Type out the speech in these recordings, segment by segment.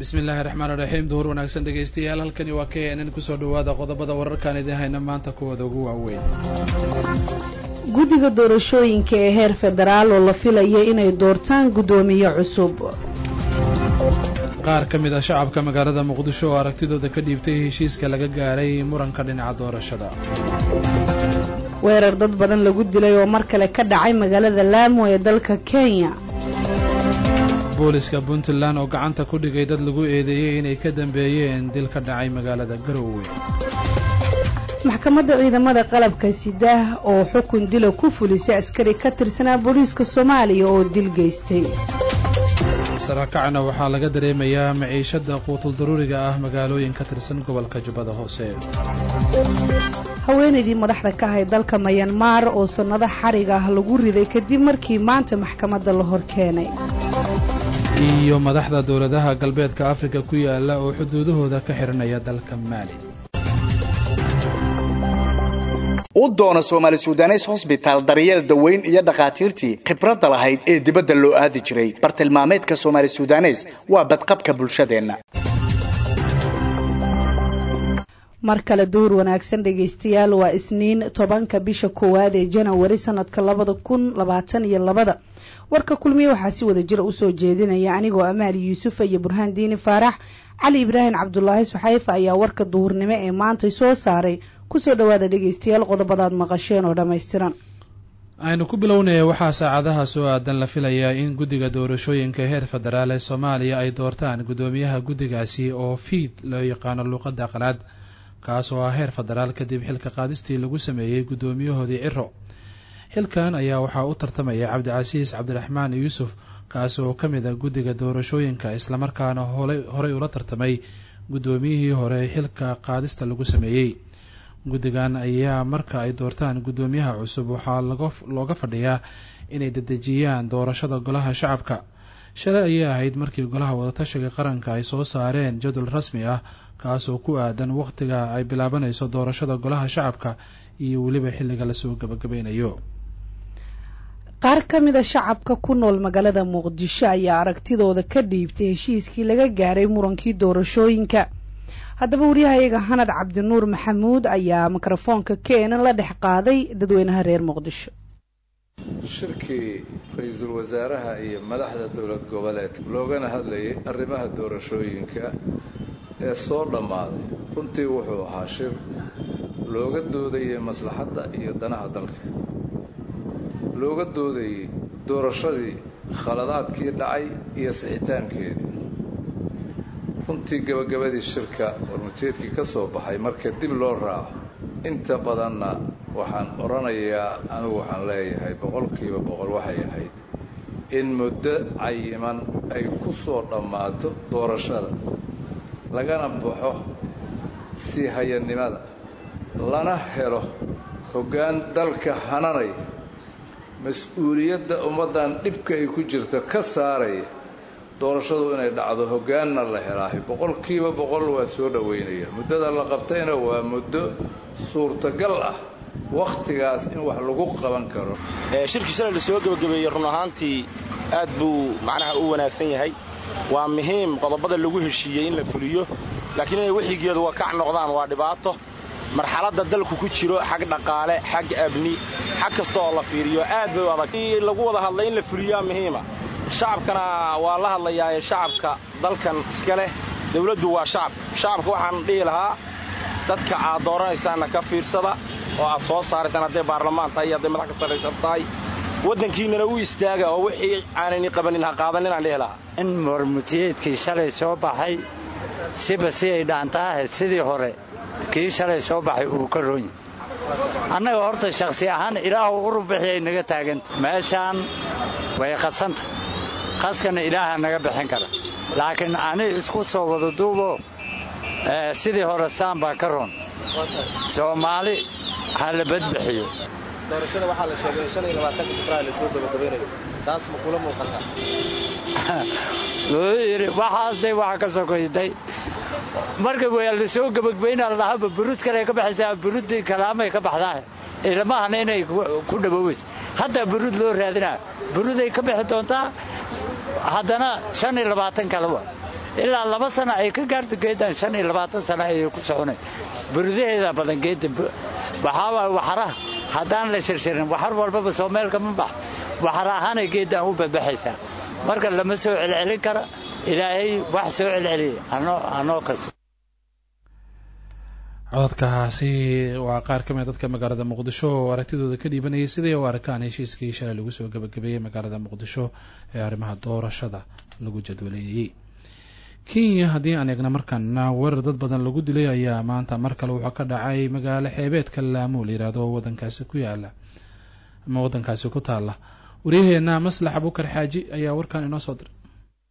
bismi illaahi raxmaan iraxiim duhur wanaagsan dhegaystayaal halkani waa k n n kusoo dhawaada qodobada wararkaan idin hayna maanta kuwooda ugu waaweyn guddiga doorashooyinka ee heer federaal oo la filaya inay doortaan guddoomiye cusub qaar ka mid a shacabka magaalada muqdisho oo aragtidooda ka dhiibtay heshiiska laga gaaray muranka dhinaca doorashada weerar dad badan lagu dilay oo mar kale ka dhacay magaalada laamo ee dalka kenya booliska puntland oo gacanta ku dhigay dad lagu eedeeyey inay ka dambeeyeen dil ka dhacay magaalada garowe maxkamadda ciidamada qalabka sidaah oo xukun dila ku fulisay askari ka tirsanaa booliiska soomaaliya oo dil geystay sarakacna waxaa laga dareemayaa maciishada quutul daruuriga ah magaalooyin ka tirsan gobolka jubbada hoose haweenaydii madaxda ka ahayd dalka mayanmar oo sannado xarig ah lagu riday kadib markii maanta maxkamadda la hor keenay iyo madaxda dowladaha galbeedka afrika ku yaala oo xuduudahooda ka xihanaya dalka maali u doona soomaali sudanes hosbitaal daryeel daweyn iyo dhakhaatiirtii khibradda lahayd ee dibadda loo aadi jiray bartilmaameedka soomaali sudanes waa badqabka bulshadeenna mar kale duur wanaagsan dhegaystayaal waa isniin tobanka bisha koowaad ee janawari sanadka labada kun labaatan iyo labada warka kulmiye waxaa si wada jira usoo jeedinaya anigoo amaali yuusufa iyo burhaan diini faarax cali ibraahim cabdulaahi suxayfa ayaa warka duhurnimo ee maantay soo saaray kusoo dhawaada dhegaystayaal qodobadaad maqasheen oo dhammaystiran aynu ku bilownaya waxaa saacadaha soo aadan la filayaa in guddiga doorashooyinka heer federaal ee soomaaliya ay doortaan guddoomiyaha guddigaasi oo fiid loo yaqaano luuqadda qalaad kaas oo ah heer federaal kadib xilka qaadistii lagu sameeyey guddoomiyahoodii ciro xilkan ayaa waxaa u tartamaya cabdicasiis cabdiraxmaan yuusuf kaas oo ka mid a guddiga doorashooyinka islamarkaana horey ula tartamay guddoomiyihii hore xilka qaadista lagu sameeyey guddigan ayaa marka ay doortaan guddoomiyaha cusub waxaa looga fadhiyaa inay dedejiyaan doorashada golaha shacabka shalay ayay ahayd markii golaha wadatashiga qaranka ay soo saareen jadwal rasmi ah kaasoo ku aadan wakhtiga ay bilaabanayso doorashada golaha shacabka iyo weliba xilliga lasoo gabagabeynayo qaar ka mid a shacabka ku nool magaalada muqdisho ayaa aragtidooda ka dhiibtay heshiiskii laga gaaray murankii doorashooyinka haddaba waryahayaga hanad cabdinuur maxamuud ayaa mikrofoonka keenan la dhex qaaday dadweynaha reer muqdisho shirkii ra-iisul wasaaraha iyo madaxda dowlad goboleedka loogana hadlayay arrimaha doorashooyinka ee soo dhammaaday runtii wuxuu ahaa shir looga doodayay maslaxadda iyo danaha dalka looga doodayay doorashadii khaladaadkii dhacay iyo sixitaankeedii runtii gabagabadii shirka warmujeedkii ka soo baxay marka dib loo raaco inta badanna waxaan odhanayaa anigu waxaan leeyahay boqolkiiba boqol waxay ahayd in muddo cayiman ay ku soo dhammaato doorashada lagana baxo sii hayannimada lana helo hoggaan dalka hananaya mas-uuliyadda ummaddan dhibka ay ku jirto ka saaraya doorashadu inay dhacdo hoggaanna la helaahay boqolkiiba boqol waa soo dhowaynaya muddada la qabtayna waa muddo suurtagal ah wakhtigaas in wax lagu qaban karo shirkii shalay la soo gebagabeeyey run ahaantii aad buu macnaha u wanaagsan yahay waa muhiim qodobada lagu heshiiyey in la fuliyo laakiin inay wixigeedu wakac noqdaan waa dhibaato marxaladda dalku ku jiro xag dhaqaale xag abni xag kasta oo la fiiriyo aad bay u adag lagu wada hadlay in la fuliyaa muhiima shacabkana waa la hadlayaaye shacabka dalkan iska leh dawladdu waa shacab shacabka waxaan dhihi lahaa dadka aad dooranaysaanna ka fiirsada oo aad soo saaraysaan hadday baarlamaan tahay iyo hadday madax ka sarraysan tahay waddankiinnana u istaaga oo wixii aanayni qabanin ha qaadanin aan dhihi lahaa in mormutiyeedkii shalay soo baxay siba si ay dhaantaahe sidii hore kii shalay soo baxay uu ka roonyi annaga horta shakhsi ahaan ilaahu urubixiyay naga taaganta meeshaan way qasanta qaskana ilaaha naga bixin kara laakiin ani isku soo wada duubo sidii hore saan baa ka roon soomaali ha la badbixiyo doorashada waxaa la sheegay in shan iyo labaatanka februaar la soo gabagabaynayo taas ma kula muuqataa wuxuu yidhi waxaasday waxa ka sokoyday marka waa la soo gabagabaynaa ladhahaba burud kale ka baxaysaa buruddii kalaamay ka baxdaa ilmahana inay ku dhabooweysa hadda burud loo raadinaa buruday ka bixi doontaa haddana shan iyo labaatan kale wa ilaa laba sana ay ka gaarto geeddan shan iyo labaatan sana ayay ku soconay buridaheeda badan geedda waxaawaa waxaraha haddaan la shirshirin waxar walbaba soo meel kama bax waxar ahaanay geeddan u babaxaysaa marka lama soo celcelin kara ilaahay wax soo celceliya anoo kasto cododkaasi waa qaar ka mid dadka magaalada muqdisho oo aragtidooda ka dhiibanayay siday u arkaan heshiiskii shalay lagu soo gabagabeeyey magaalada muqdisho ee arrimaha doorashada lagu jadwaleeyey kenya haddii aan eegna markaana weerar dad badan lagu dilay ayaa maanta mar kale wuxuu ka dhacay magaalo xeebeedka laamo la yidhaahdo oo wadankaasi ku yaala ama wadankaasi ku taala waryaheena maslax abukar xaaji ayaa warkan inoo soo diray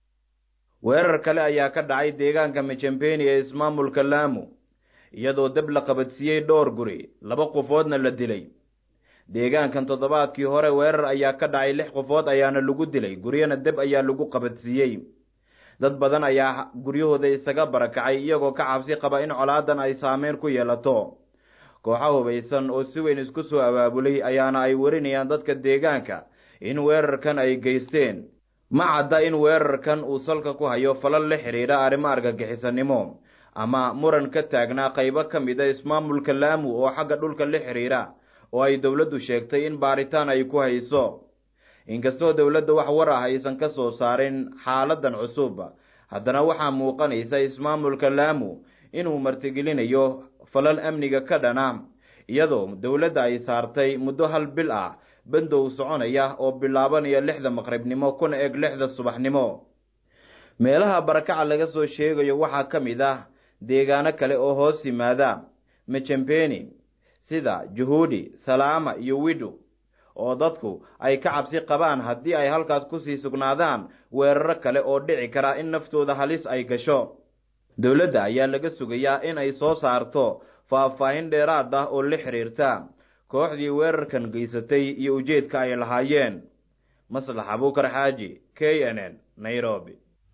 weerar kale ayaa ka dhacay deegaanka mijambeni ee ismaamulka laamo iyadoo dab la qabadsiiyey dhowr guri laba qofoodna la dilay deegaankan toddobaadkii hore weerar ayaa ka dhacay lix qofood ayaana lagu dilay guryana deb ayaa lagu qabadsiiyey dad badan ayaa guryahooda isaga barakacay iyagoo ka cabsi qaba in colaadan ay saameyn ku yeelato kooxa hubaysan oo si weyn isku soo abaabulay ayaana ay warinayaan dadka deegaanka in weerarkan ay geysteen ma cadda in weerarkan uu salka ku hayo falal la xidhiidha arrimo argagixisanimo ama muran ka taagnaa qaybo ka mid a ismaamulka laamu oo xagga dhulka la xidhiidha oo ay dowladdu sheegtay in baaritaan ay ku hayso inkastoo dowladda wax war ah aysan ka soo saarin xaaladan cusub haddana waxaa muuqanaysa ismaamulka laamu inuu martigelinayo falal amniga ka dhana iyadoo dowladda ay saartay muddo hal bil ah bandow soconaya oo bilaabanaya lixda maqribnimo kuna eg lixda subaxnimo meelaha barakaca laga soo sheegayo waxaa ka mid ah deegaano kale oo hoos yimaada mejambeni sida juhuudi salaama iyo widhu oo dadku ay ka cabsi qabaan haddii ay halkaas kusii sugnaadaan weeraro kale oo dhici kara in naftooda halis ay gasho dowladda ayaa laga sugayaa in ay soo saarto faahfaahin dheeraad ah oo la xidhiirta kooxdii weerarkan geysatay iyo ujeedka ay lahaayeen maslax abuukar xaaji k n n nairobi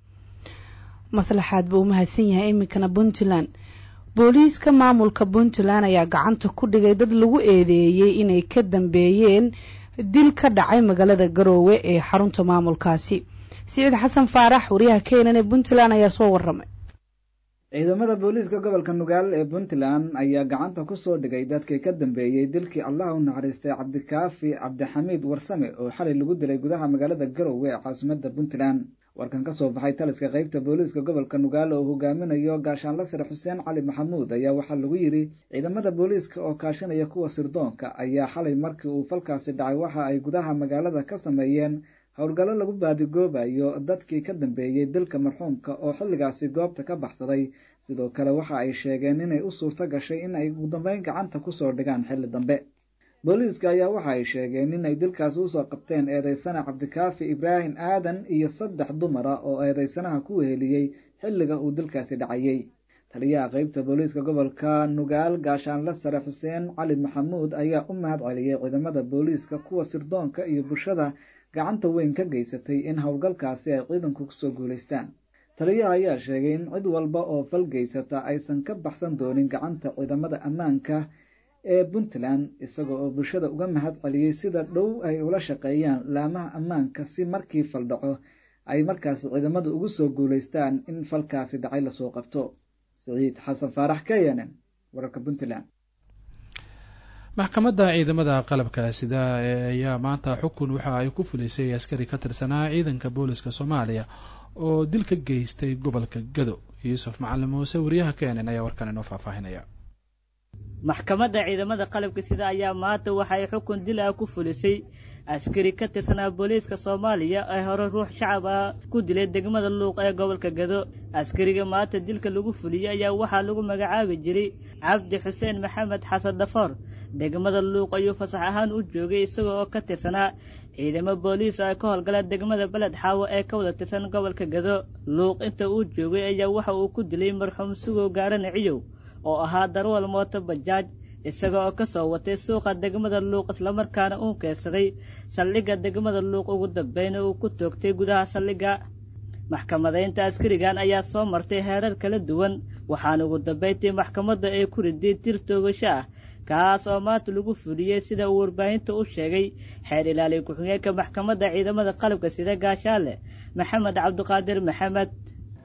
maslaxaad buu u mahadsan yahay iminkana puntland booliiska maamulka puntland ayaa gacanta ku dhigay dad lagu eedeeyey inay ka dambeeyeen dil ka dhacay magaalada garoowe ee xarunta maamulkaasi siciid xasan faarax wariyaha keenan ee puntland ayaa soo waramay ciidamada booliiska gobolka nugaal ee puntland ayaa gacanta ku soo dhigay dadkii ka dambeeyey dilkii allah u naxariistay cabdikaafi cabdixamiid warsame oo xalay lagu dilay gudaha magaalada garoowe ee caasimada puntland warkan ka soo baxay taliska qeybta booliiska gobolka nugaal oo hogaaminayo gaashaanla sare xuseen cali maxamuud ayaa waxaa lagu yidhi ciidamada booliiska oo kaashanaya kuwa sirdoonka ayaa xalay markii uu falkaasi dhacay waxa ay gudaha magaalada ka sameeyeen howlgallo lagu baadigoobayo dadkii ka dambeeyey dilka marxuumka oo xilligaasi goobta ka baxsaday sidoo kale waxa ay sheegeen inay u suurto gashay in ay ugu dambeyn gacanta kusoo dhigaan xilli dambe booliiska ayaa waxa ay sheegeen inay dilkaasi usoo qabteen eedeysana cabdikaafi ibraahim aadan iyo saddex dumara oo eedeysanaha ku weheliyey xilliga uu dilkaasi dhacayey taliyaha qeybta booliiska gobolka nugaal gaashaanle sare xuseen cali maxamuud ayaa u mahad celiyey ciidamada booliiska kuwa sirdoonka iyo bulshada gacanta weyn ka geysatay in howlgalkaasi ay ciidanku kusoo guulaystaan taliyaha ayaa sheegay in cid walba oo fal geysata aysan ka baxsan doonin gacanta ciidamada ammaanka ee puntland isagoo oo bulshada uga mahad celiyey sida dhow ay ula shaqeeyaan laamaha ammaanka si markii fal dhaco ay markaasi ciidamadu ugu soo guulaystaan in falkaasi dhacay lasoo qabto siciid xasan faarax k n n wararka puntland maxkamadda ciidamada qalabka sida ayaa maanta xukun waxa ay ku fulisay askari ka tirsanaa ciidanka booliska soomaaliya oo dil ka geystay gobolka gado yuusuf macalin muuse wariyaha kenen ayaa warkan inoo faahfaahinaya maxkamadda ciidamada qalabka sida ayaa maanta waxa ay xukun dil ah ku fulisay askari ka tirsanaa booliiska soomaaliya ee hore ruux shacab ah ku dilay degmada luuq ee gobolka gado askariga maanta dilka lagu fuliyey ayaa waxaa lagu magacaabi jiray cabdi xuseen maxamed xasan dhafoor degmada luuq ayuu fasax ahaan u joogay isaga oo ka tirsanaa ciidamo booliis oo ay ka howlgalaan degmada beled xaawo ee ka wada tirsan gobolka gado luuq inta uu joogay ayaa waxa uu ku dilay marxuum sugow gaarana ciyow oo ahaa darwal mooto bajaaj isaga oo ka soo watay suuqa degmada luuq islamarkaana uu keensaday saldhigga degmada luuq ugu dambeyna uu ku toogtay gudaha saldhigga maxkamadaynta askarigan ayaa soo martay heerar kala duwan waxaana ugu dambayntii maxkamadda ay ku riday tir toogasho ah kaas oo maanta lagu fuliyey sida uu warbaahinta u sheegay xeer ilaaliya ku-xigeenka maxkamadda ciidamada qalabka sida gaashaale maxamed cabdiqaadir maxamed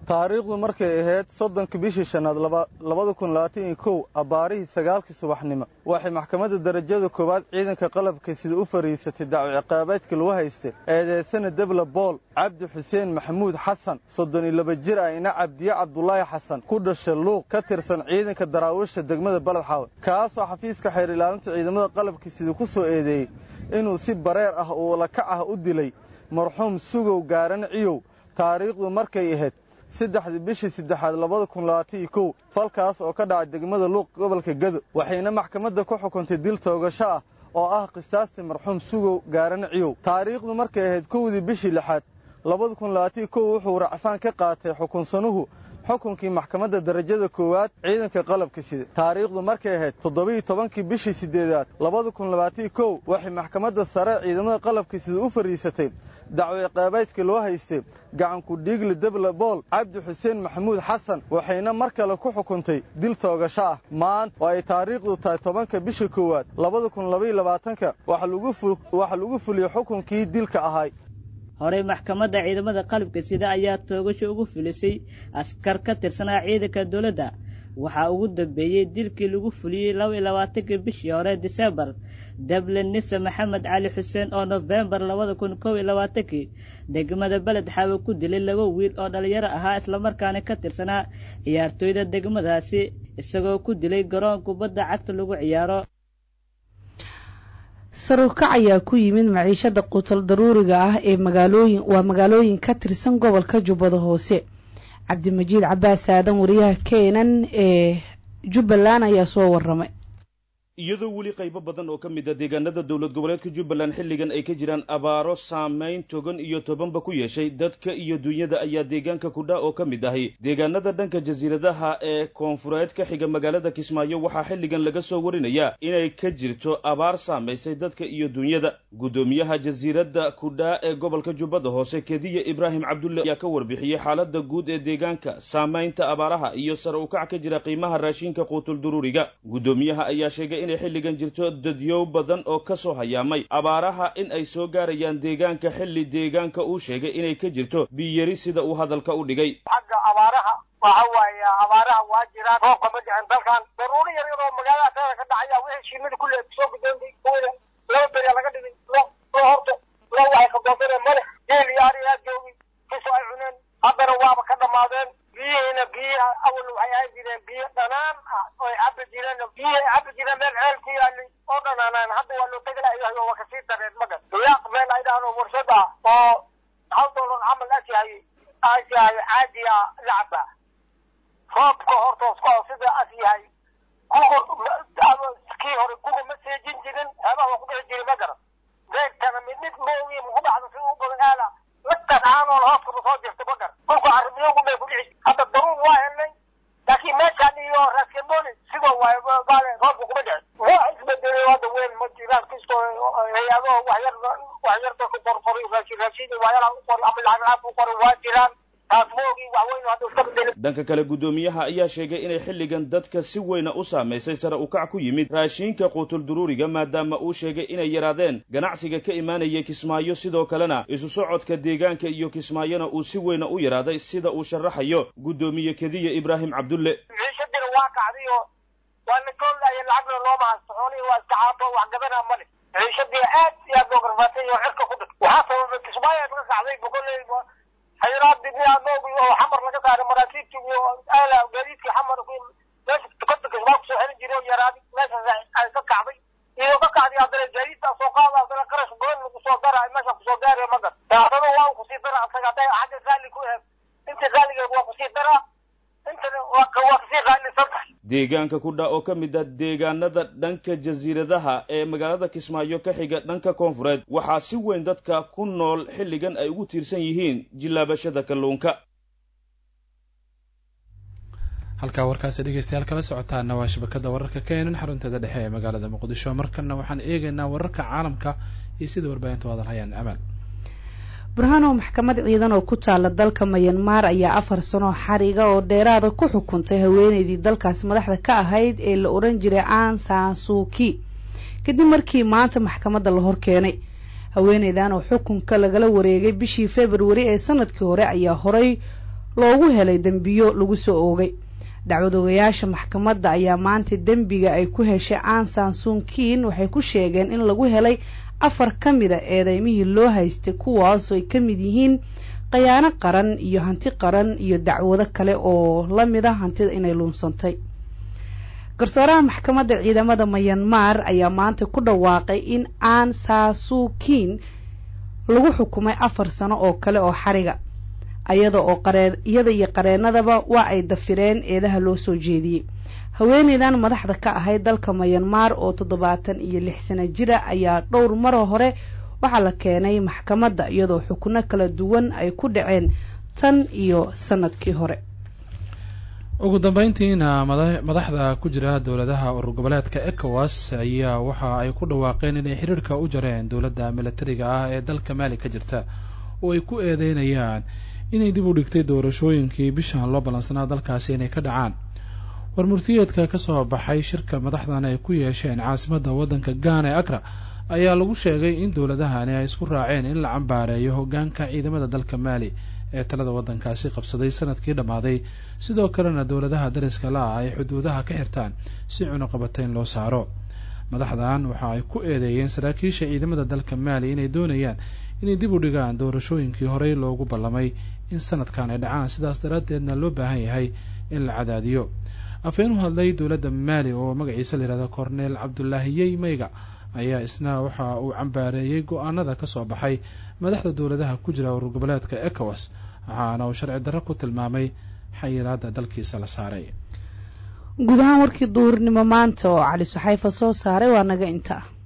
taariikhdu markay ahayd soddonka bishii shanaad labada kun labaatan iyo kow abbaarihii sagaalkii subaxnimo waxay maxkamadda darajada koowaad ciidanka qalabka sida u fariisatay dacwo ciqaabeedka lagu haystay eedeysana debla bool cabdi xuseen maxamuud xasan soddon iyo laba jir ah ina cabdiye cabdulaahi xasan ku dhasha luuq ka tirsan ciidanka daraawisha degmada baledxaawe kaasoo xafiiska xeer ilaalinta ciidamada qalabka sida ku soo eedeeyey inuu si bareer ah oo lakac ah u dilay marxuum sugow gaaran ciyow taariikhdu markay ahayd saddexdii bishii saddexaad labada kun labaatan iyo kow falkaas oo ka dhacay degmada luuq gobolka gado waxayna maxkamadda ku xukuntay dil toogasho ah oo ah qisaasti marxuum sugow gaaran ciyow taariikhdu markay ahayd kowdii bishii lixaad labada kun labaatan iyo kow wuxuu racfaan ka qaatay xukunsanuhu xukunkii maxkamadda darajada koowaad ciidanka qalabka sida taariikhdu markay ahayd toddobiiyo tobankii bishii siddeedaad labada kun labaatan kow waxay maxkamadda sare ciidamada qalabka sida u fadhiisatay dacwo ciqaabeedka loo haystay gacanku dhiigli debla bool cabdi xuseen maxamuud xasan waxayna mar kale ku xukuntay dil toogasho ah maanta oo ay taariikhdu tahay tobanka bisha koowaad labada kun labaiyo labaatanka waxaa lagu fuliyey xukunkii dilka ahay horey maxkamadda ciidamada qalabka sida ayaa toogasho ugu filisay askar ka tirsanaa ciidanka dowladda waxaa ugu dambeeyey dilkii lagu fuliyey laba iyo labaatankii bishii hore disembar dable nise maxamed cali xuseen oo nofembar labada kun kow iyo labaatankii degmada beled xaawe ku dilay laba wiil oo dhalinyaro ahaa islamarkaana ka tirsanaa ciyaartooyda degmadaasi isagoo ku dilay garoon kubadda cagta lagu ciyaaro saruukac ayaa ku yimid maciishada qutal daruuriga ah ee magaalooyin waa magaalooyin ka tirsan gobolka jubbada hoose cabdimajiid cabaas aadan wariyaha keenan ee jubbaland ayaa soo waramay iyadoo weli qaybo badan oo ka mid a deegaanada dowlad goboleedka jubbaland xilligan ay ka jiraan abaaro saamayn togan iyo tobanba ku yeeshay dadka iyo dunyada ayaa deegaanka kudha oo ka mid ahi deegaanada dhanka jasiiradaha ee koonfureed ka xiga magaalada kismaayo waxaa xilligan laga soo warinayaa inay ka jirto abaar saamaysay dadka iyo dunyada guddoomiyaha jasiiradda kudha ee gobolka jubbada hoose kediya ibraahim cabdulle ayaa ka warbixiyey xaalada guud ee deegaanka saamaynta abaaraha iyo sare ukac ka jira qiimaha raashinka quutulduruuriga guddoomiyaha ayaa sheegay inay xilligan jirto dadyow badan oo ka soo hayaamay abaaraha in ay soo gaarayaan deegaanka xilli deegaanka uu sheegay inay ka jirto biyari sida uu hadalka u dhigay xagga abaaraha waxa waaye abaaraha waa jiraan roobka ma dhicin dalkan daruuro yar yar oo magaalada teeda ka dhacaya wixii shiimada kulle soo gudoontay kuwada laba beriya laga dhigay lo lo horta lo waxay qadoonsadeen male geel iyo ari aa joogay kiso ay cuneen haddana waaba ka dhammaadeen biyihiina biyiha awal waxay ahaan jireen biyo dhanaan ah oy cabi jireen biyihi ay cabi jireen meel ceel ku yaalay oo dhanaanaan hadda waa loo tegi lahay waa kasii dareen magan yaaq meel ay dhahaan oo warshad ah oo hal doolar camal asyahay asyahay caadiya lacaba roobka hortooska oo sida as yahay kii hore guga ma seejin jirin heebaha waa ku dhici jiray ma garan geedkana mid mid moogi muku dhacdo si u badan aala lagtan aanoon hooskaba soo jirta ma garan dhulka carimiyogu bay ku dhici hadda daruur waa helnay laakiin meeshaan iyo raskamboni sidoo waaye baale roobka kuma dhicin waa isbedelay hadda weyn ma jiraan kastoo hay-ado waxyar waxyarta ku qorqoray raashin raashin waxyaalaha u qoray ama lacag lacag u qoray waa jiraan dhanka kale guddoomiyaha ayaa sheegay inay xilligan dadka si weyna u saamaysay sare ukac ku yimid raashiinka quutulduruuriga maadaama uu sheegay inay yaraadeen ganacsiga ka imaanaya kismaayo sidoo kalena isu socodka deegaanka iyo kismaayona uu si weyna u yaraaday sida uu sharaxayo guddoomiye kediya ibraahim cabdulle ciishadina waa kacdiyo waa la koolaya lacagna looma haysto xoolihii waa iska caato wax gadanaa male ciishadii aad iyo aad loo garbaatay oo cirka ku dhig waxaa sababay kismaayo laga kacday boqoley xayiraadii miyaadoogi oo xamar laga saaray maraakiibtii iyo aala gaadiidkii xamar meesha tukonta kismaa kusoo xelin jiray oo yaraaday meeshaas ay ka kacday iyo ka kacday haddana gaadiidtaa soo qaada haddana qarash badan lagu soo dara meesha kusoo gaaraya magan haddana waa kusii dara asaga hadday xagga qaali ku eeg intii qaaligeed waa kusii daraa intana waa kasii qaalisan tahay deegaanka kudha oo ka mid ah deegaanada dhanka jasiiradaha ee magaalada kismaayo ka xiga dhanka koonfureed waxaa si weyn dadka ku nool xilligan ay ugu tiirsan yihiin jillaabashada kalluunka halkaa warkaasi dhegeystayaal kala socotaana waa shabakada wararka keenan xarunteeda dhexe ee magaalada muqdisho markana waxaan eegaynaa wararka caalamka iyo sida warbaahintu hadalhayaan amaan burhanow maxkamad ciidan oo ku taala dalka mayanmar ayaa afar sano xariga oo dheeraada ku xukuntay haweeneydii dalkaasi madaxda ka ahayd ee la oran jiray an sansuki kadib markii maanta maxkamadda la horkeenay haweeneydan oo xukunka lagala wareegay bishii februari ee sanadkii hore ayaa horay loogu helay dembiyo lagu soo oogay dacwadoogayaasha maxkamadda ayaa maanta dembiga ay ku heshay ansan sunkiin waxay ku sheegeen in lagu helay afar ka mid a eedeymihii loo haystay kuwaasoo ay ka mid yihiin khayaano qaran iyo hanti qaran iyo dacwado kale oo la mid a hantida inay luunsantay garsooraha maxkamadda ciidamada mayanmar ayaa maanta ku dhawaaqay in an sasukiin lagu xukumay afar sano oo kale oo xariga ayada oo qareen iyada iyo qareenadaba waa ay dafireen eedaha loo soo jeediyey haweeneydan madaxda ka ahayd dalka mayanmar oo toddobaatan iyo lix sano jira ayaa dhowr maro hore waxaa la keenay maxkamadda iyadoo xukuno kala duwan ay ku dhaceen tan iyo sanadkii hore ugu dambeyntiina madaxda ku jira dowladaha urur goboleedka ecowas ayaa waxa ay ku dhawaaqeen inay xiriirka u jareen dowladda milatariga ah ee dalka maali ka jirta oo ay ku eedeynayaan inay dib u dhigtay doorashooyinkii bishan loo ballansanaa dalkaasi inay ka dhacaan warmurtiyeedka ka soo baxay shirka madaxdan ay ku yeesheen caasimadda waddanka gaana ee akra ayaa lagu sheegay in dowladahani ay isku raaceen in la cambaareeyo hoggaanka ciidamada dalka maali ee talada waddankaasi qabsaday sanadkii dhammaaday sidoo kalena dowladaha dariska la-ah ay xuduudaha ka xirtaan si cunuqabatayn loo saaro madaxdan waxa ay ku eedeeyeen saraakiisha ciidamada dalka maali inay doonayaan inay dib u dhigaan doorashooyinkii horey loogu ballamay in sanadkan ay dhacaan sidaas daraaddeedna loo baahan yahay in la cadaadiyo afeen u hadlay dowladda maali oo magaciisa layihahda korneel cabdulaahiyey mayga ayaa isna waxa uu cambaareeyey go-aanada ka soo baxay madaxda dowladaha ku jira urur goboleedka ecowas waxaana uu sharci darro ku tilmaamay xayiraadda dalkiisa la saaray guud ahaan warkii duurnimo maanta oo cali suxayfa soo saaray waa naga inta